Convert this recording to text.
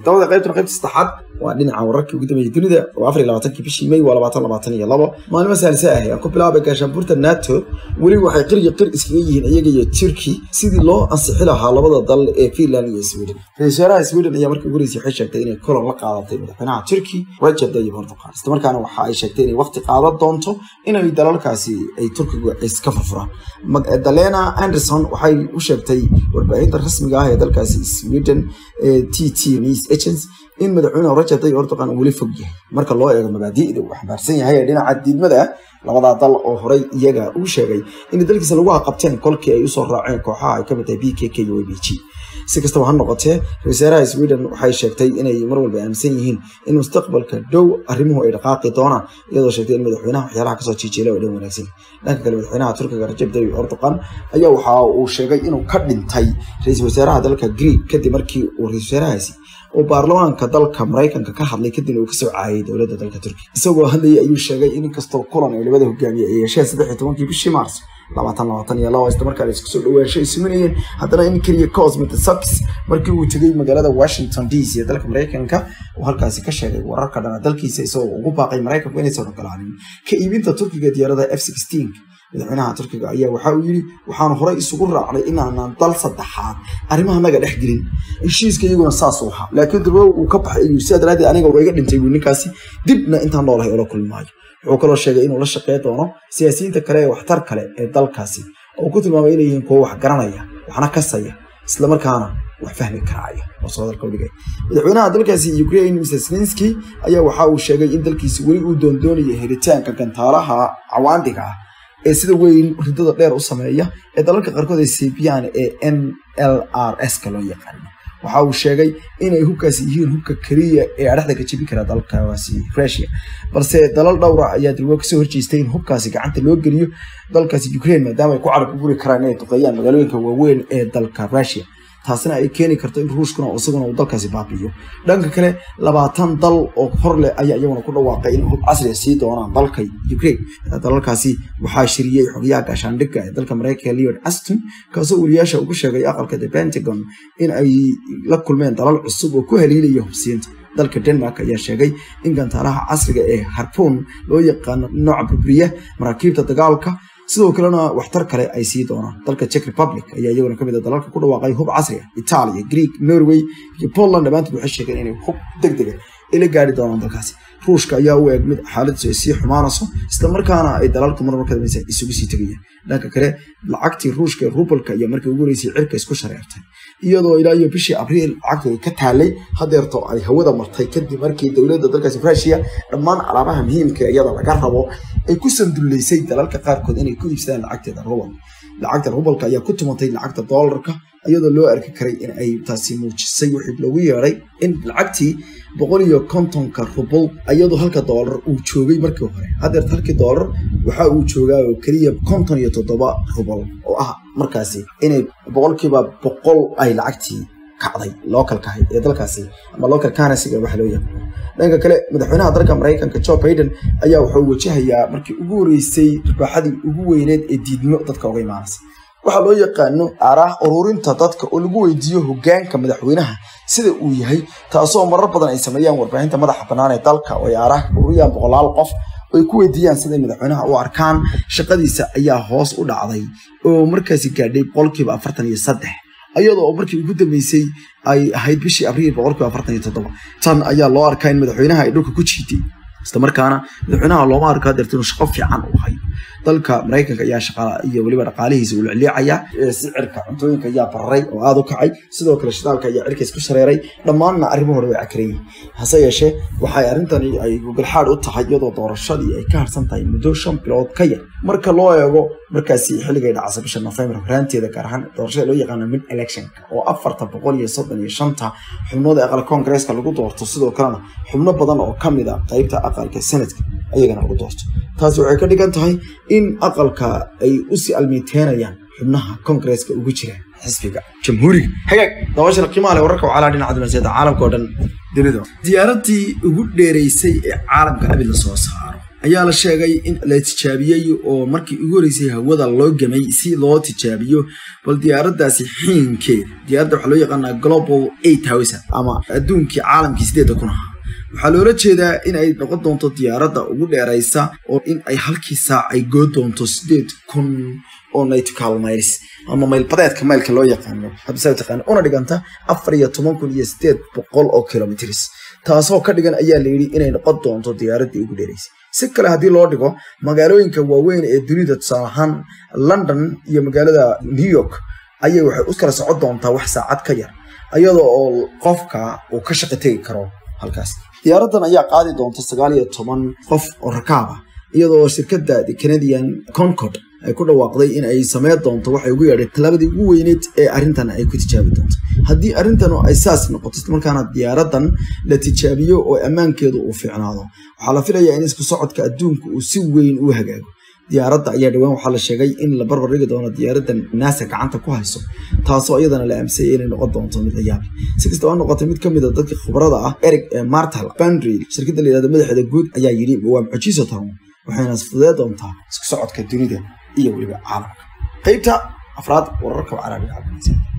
dabada qaybtuna qaybta saddexaad waa dhinaca wararkii ugu dambeeyey dunida oo afar iyo labaatankii bishii may waa labaatan labaatan iyo labo maalmo saalise ah aan ku bilaabay gaashaanbuurta nato weli waxay qir iyo qir iskaga yihiin iyaga iyo turkey sidii loo ansixi lahaa labada dal ee finland iyo sweden ra-isul wasaaraha sweden ayaa markii ugu horeysay waxay sheegtay inay kulan la qaadatay madaxweynaha turkey rajab tayyip erdogan isla markaana waxa ay sheegtay inay waqti qaadan doonto inay dalalkaasi ay turkigu iska furfuraan magdalena anderson waxay u sheegtay warbaahinta rasmiga ah ee dalkaasi sweden ee t t news agents in madaxweyne rajab tayyip erdogan uu weli fog yahay marka loo eego mabaadi'da uu xambaarsan yahay ee dhinaca diidmada labadaa dal oo horey iyaga uu sheegay in dalkiisa lagu haqabteen kolkii ay usoo raaceen kooxaha ay kamid tahay b k k iyo w b g si kastaba ha noqotee ra-isul wasaaraha sweden waxay sheegtay inay mar walba aaminsan yihiin in mustaqbalka dhow arrimuhu ay dhaqaaqi doonaan iyadoo sheegtay in madaxweynaha waxyaalaha kasoo jiijeelay oo dhan wanaagsan dhanka kale madaxweynaha turkiga rajab tayyip erdogan ayaa waxa uu sheegay inuu ka dhintay ra-iisul wasaaraha dalka greek kadib markii uu ra-isul wasaarahaasi uu baarlamaanka dalka maraykanka ka hadlay kadibna uu kasoo caayay dowladda dalka turkiya isagoo hadlayay ayuu sheegay in inkastoo kulan ay labada hogaamiye ay yeesheen saddex iyo tobankii bishii maars labaatan labaatan iyo laba isla markaana isku soo dhawaansho ay suminayeen haddana in keliya cosmet sucks markii uu tegay magaalada washington d c ee dalka maraykanka uu halkaasi ka sheegay wararka dhana dalkiisa isagoo ugu baaqay maraykanku inaysan ogolaanin ka iibinta turkiga diyaarada f sixteen madaxweynaha turkiga ayaa waxa uu yidhi waxaanu horey isugu raacnay inaanan dal saddexaad arrimaha naga dhex gelin heshiiska iyaguna saasuu ahaa laakiin durbo uu ka baxay ayuu sidaa daraaddeed aniga waa iga dhintay buu ninkaasi dibna intaan noolahay oola kulmi maayo wuxuu kaloo sheegay inuu la shaqey doono siyaasiyiinta kale ee waxtar kale ee dalkaasi oo ku tilmaamay inay yihiin kuwo wax garanaya waxna kasaya islamarkaana wax fahmi karaaya oo soo dalka udhigay madaxweynaha dalkaasi ukraine mr zelenski ayaa waxa uu sheegay in dalkiisi weli uu doondoonayo helitaanka gantaalaha cawaandiga ah ee sida weyn ridada dheer u sameeya ee dalalka qaarkood ay seebiyaan ee n l r s ka loo yaqaano waxa uu sheegay inay hubkaasi yihiin hubka keliya ee adhexda ka jebin kara dalkaasi rusia balse dalal dhowra ayaa dalwo kasoo horjeestay in hubkaasi gacanta loo geliyo dalkaasi ukraine maadaama ay ku carab guri karaan inay duqeeyaan magaalooyinka waaweyn ee dalka rusia taasina ay keeni karto in ruushkuna isaguna uu dalkaasi baabi'iyo dhanka kale labaatan dal oo hor leh ayaa iyaguna ku dhawaaqay in hub casriga sii doonaan dalka ukraine dalalkaasi waxaa shiriyey xogyaha gaashaandhigga ee dalka maraykanka leod aston kaasoo weliyaasha ugu sheegay aqalka the pentagon in ay la kulmeen dalal cusub oo ku haliilaya hubsiinta dalka denmark ayaa sheegay in gantaalaha casriga ee harpoon loo yaqaano nooca burburiya maraakiibta dagaalka sidoo kalena waxtar kale ay sii doonaan dalka czech republic ayaa iyaguna kamid a dalalka ku dhawaaqay hub casri ah italia greek norway iyo poland dhammaantood waxay sheegeen inay hub deg dega ay la gaari doonaan dalkaasi ruushka ayaa u eeg mid xaaladiisu ay sii xumaanayso islamarkaana ay dalalku marmar ka dambaysa isugu sii tegayaan dhanka kale lacagtii ruushka ee rubalka ayaa markii ugu horeysay cirka isku shareertay iyadoo ilaa iyo bishii abriil lacagtu ay ka taalay hadeerto ay hawada martay kadib markii dowladda dalkaasi rusia dhammaan alaabaha muhiimka iyada laga rabo ay ku sandullaysay dalalka qaarkood inay ku iibsadaan lacagteeda rubal lacagta rubalka ayaa ku tumatay lacagta doolarka iyadoo loo arki karay in ay taasi muujisay wixii loogu yeeday in lacagtii boqol iyo kontonka rubal iyadoo halka doolar uu joogay markii hore hadeer halkii doolar waxa uu joogaa oo keliya konton iyo toddoba rubal oo ah markaasi inay boqolkiiba boqol ay lacagtii kacday localka ahayd ee dalkaasi ama local currencyga waxa loo yaqaano dhanka kale madaxweynaha dalka maraykanka joe biden ayaa wuxuu wajahayaa markii ugu horeysay ribaaxadii ugu weyneed ee diidmo dadka uga imaanaysa waxaa loo yaqaano aaraah ururinta dadka oo lagu weydiiyo hogaanka madaxweynaha sida uu yahay taasoo marar badan ay sameeyaan warbaahinta madaxa bannaan ee dalka oo ay aaraah ururiyaan boqolaal qof oo ay ku weydiiyaan siday madaxweynaha u arkaan shaqadiisa ayaa hoos u dhacday oo markaasi gaadhay boqolkiiba afartan iyo saddex iyadoo oo markii ugu dambeysay ay ahayd bishii abriil boqolkiiba afartan iyo toddoba tan ayaa loo arkaa in madaxweynaha ay dhulka ku jiitay islamarkaana madaxweynaha looma arko hadeerta inuu shaqo fiican u hayo dalka maraykanka ayaa shaqa iyo weliba dhaqaalihiisa uu licliicaya sicirka cuntooyinka ayaa bararay oo aada u kacay sidoo kale shidaalka ayaa cirka isku shareeray dhammaanna arrimahooda way cakareeyey hase yeeshee waxay arrintani ay gogolxaad u tahay iyadoo doorashadii ay ka harsan tahay muddo shan bilood ka yar marka loo eego markaasi xilligay dhacsa bisha nofembar horaanteeda gaar ahaan doorashada loo yaqaano mid electionka oo afarta boqol iyo soddon iyo shanta xubnood ee aqalka koongareeska lagu doorto sidoo kalena xubno badan oo ka mid a qaybta aqalka senadka ayagana lagu doorto taasi waxay ka dhigan tahay in aqalka ay usii almiiteenayaan xubnaha koongareeska ugu jira xisbiga jamhuuriga hagaag dabashana qiimaha leh wararka wacalaa dhinaca dunaasiyada caalamka oo dhan dunida diyaaradii ugu dheereysay ee caalamka abid la soo saaro ayaa la sheegay in la tijaabiyey oo markii ugu horeysay hawada loo gamay si loo tijaabiyo bal diyaaraddaasi xiinkeeda diyaaradda waxaa loo yaqaanaa global eight house ama adduunkii caalamkii sideedda kun ahaa waxaa loola jeedaa in ay noqon doonto diyaaradda ugu dheeraysa oo in ay halkii saac ay goo doonto sideed kun oo nautical miles ama maylbadeedka maylka loo yaqaano habisa taqaana una dhiganta afar iyo toban kun iyo sideed boqol oo kilomitrs taasoo ka dhigan ayaa la yidhi inay noqon doonto diyaaraddii ugu dheeraysay si kale haddii loo dhigo magaalooyinka waaweyn ee dunida tusaale ahaan london iyo magaalada new york ayay waxay u kala socon doontaa wax saacad ka yar iyadoo oo qofka uu ka shaqo tegi karo halkaas diyaaraddan ayaa qaadi doonta sagaal iyo toban qof oo rakaab ah iyadoo shirkadda canadian concord ay ku dhawaaqday in ay sameyn doonto waxay ugu yeedhay tallaabadii ugu weyneyd ee arrintan ay ku tijaabi doonto haddii arrintan ay saas noqoto markaana diyaaraddan la tijaabiyo oo ammaankeedu uu fiicnaado waxaa la filayaa in isku socodka adduunka uu si weyn u hagaago diyaaradda ayaa dhowaan waxaa la sheegay in la barbar dhigi doono diyaaraddan naasa gacanta ku hayso taasoo iyadana la aaminsanaya inay noqon doonto mid la yaab si kastaba noqotay mid ka mid a dadka khibrada ah eric martal bandry shirkadda la yihahdo madaxeeda guud ayaa yidhi waa mucjiso taron waxayna fududee doontaa isku socodka dunida iyo weliba caalamka qaybta afraad wararka carabiga cabdinasiir